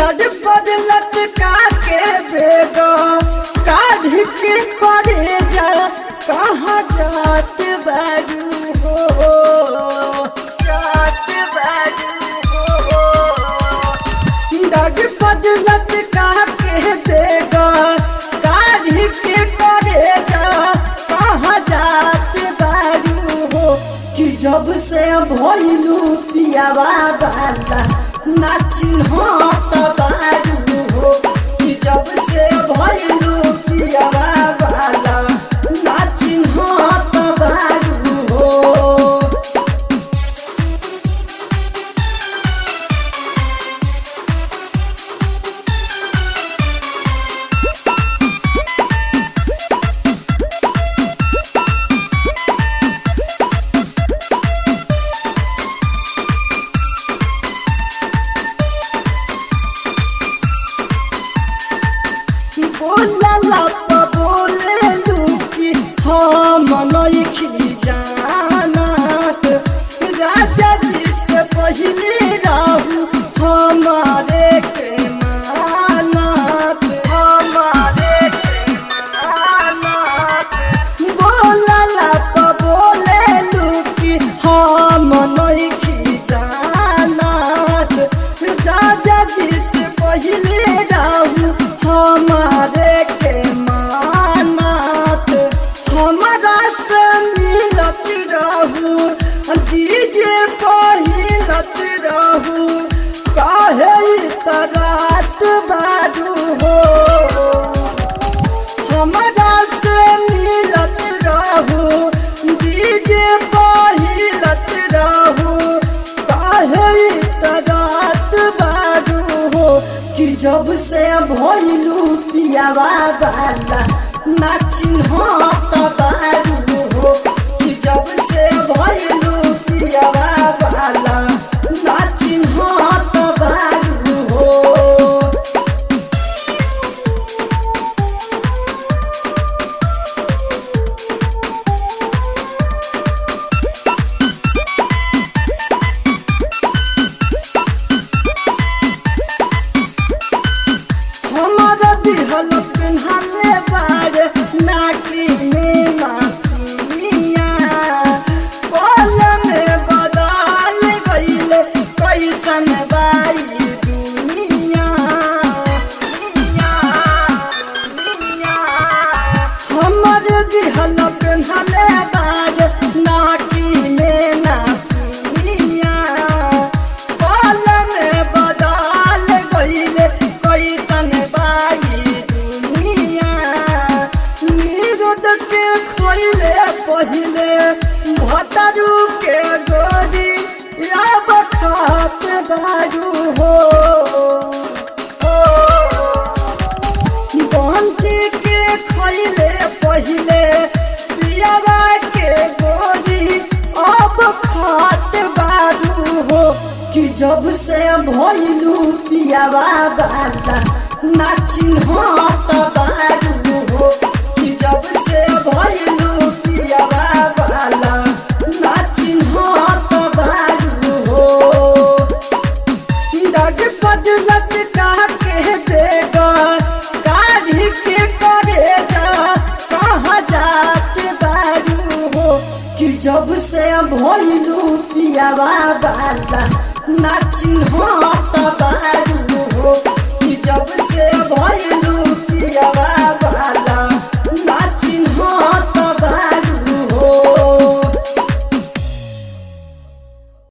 डर पर लटका के बेगो काढ़ के करे जा कहाँ जात बारू हो जात बारू हो डर पर लटका के बेगो काढ़ के करे जा कहाँ जात बारू हो कि जब से भइलू पियावा बाला नाची हो तबारू हो कि जब से भइलू पियावा बाला नाची हो तबारू हो बोलला प बोले लुकी हम नइखी जानत राजा जी से पहिले रहू हमारे के मानत हमारे के मानत बोलला प बोले लुकी हम नइखी जानत राजा जी से पहिले रहू हमारे के मानत हमारा से मिलत रहू डीजे पहिलत रहू काहे तरात बारू हो हमारा से मिलत रहू डीजे पहिलत रहू काहे तरात बारू हो कि जब से भइलू पियावा बाला नाची हो तबारू हो कि जब से भइलू पियावा बाला नाची हो तबारू हो हमारा दिहल पिन्हले बारे नाकी में नाथुनिया पल में बदल गईले कैसन बाई दुनिया दुनिया, दुनिया। हमर दिहल पिन्हले बारे नाकी में नाथुनिया पल में बदल गईले कैसन बाई दुनिया निरुद के खोइले पहिले भतरू के गोरी अब खात बारू हो बंटी के खोइले पहिले पियावा के गोरी अब खात बारू हो कि जब से भइलू पियावा बाला नाची हो तबारू हो कि जब से भइलू पियावा बाला नाची हो तबारू हो डड पड लटका के बेगर काढ़ी के करे जा कहाँ जात बारू हो कि जब से भइलू पियावा बाला नाची हो